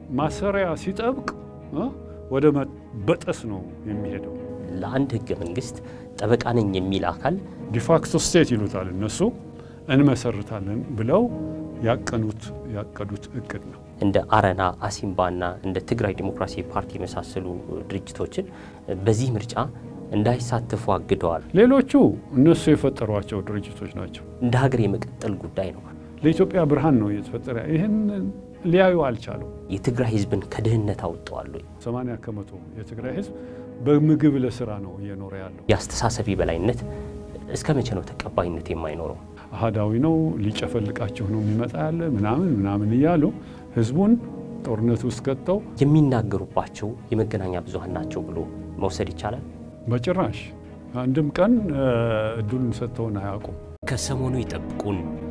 ማሰሪያ ሲጠብቅ ወደ መበጠስ ነው የሚሄደው። ለአንድ ህገ መንግስት ጠበቃ ነኝ የሚል አካል ዲፋክቶ ስቴት ይሉታል እነሱ እንመሰርታለን ብለው ያቀኑት ያቀዱት እቅድ ነው። እንደ አረና አሲምባና እንደ ትግራይ ዲሞክራሲ ፓርቲ የመሳሰሉ ድርጅቶችን በዚህ ምርጫ እንዳይሳተፉ አግደዋል። ሌሎቹ እነሱ የፈጠሯቸው ድርጅቶች ናቸው። እንደ ሀገር የመቀጠል ጉዳይ ነው። ለኢትዮጵያ ብርሃን ነው እየተፈጠረ ይህን ሊያዩ አልቻሉ። የትግራይ ህዝብን ከድህነት አውጥተዋል ወይ? 80 ከመቶ የትግራይ ህዝብ በምግብ ለስራ ነው እየኖረ ያለው። የአስተሳሰብ የበላይነት እስከ መቼ ነው ተቀባይነት የማይኖረው? አህዳዊ ነው ሊጨፈልቃችሁ ነው የሚመጣ ያለ ምናምን ምናምን እያሉ ህዝቡን ጦርነት ውስጥ ከተው የሚናገሩባቸው የመገናኛ ብዙሃን ናቸው ብሎ መውሰድ ይቻላል? በጭራሽ አንድም ቀን እድሉን ሰጥተውን አያውቁም። ከሰሞኑ ይጠብቁን